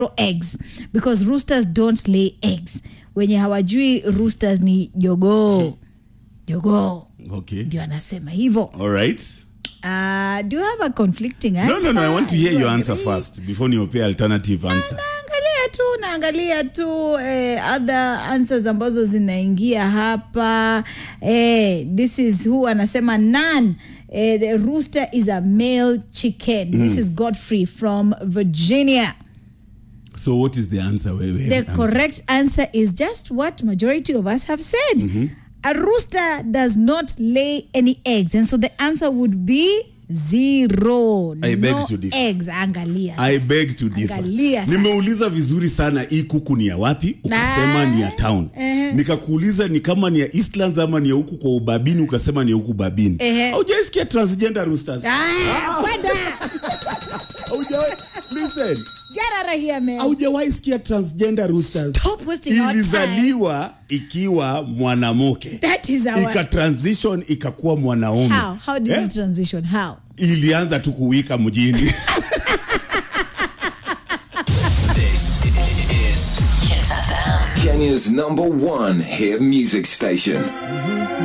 eggs because roosters don't lay eggs wenye hawajui roosters ni jogoo jogoo Okay. ndio anasema hivyo All right. uh, do you have a conflicting No, answer? no, no. I want to hear You your answer agree? first before niopea alternative answer. naangalia tu naangalia tu eh, other answers ambazo zinaingia hapa eh, this is who anasema nan eh, the rooster is a male chicken this is godfrey from virginia So what is the answer? Wewe, the answer. correct answer is just what majority of us have said a rooster does not lay any eggs and so the answer would be zero I beg no to differ. eggs angalia I sasa. beg to differ. Angalia sasa. Nimeuliza vizuri sana hii kuku ni ya wapi? Ukasema Ah. ni ya town. Ehe. Nikakuuliza ni kama ni ya Eastlands ama ni ya huku kwa ubabini ukasema ni ya huku babini. Ehe. Haujaisikia transgender roosters? Ah, kwenda. Haujawahi listen. Get out of here, man. Haujawahi sikia transgender roosters? Stop wasting our time. Ilizaliwa ikiwa mwanamke. That is our. Ika transition ikakuwa mwanaume. How? How did Eh? it transition? How? Ilianza tu kuwika mjini. Kenya's number one hit music station.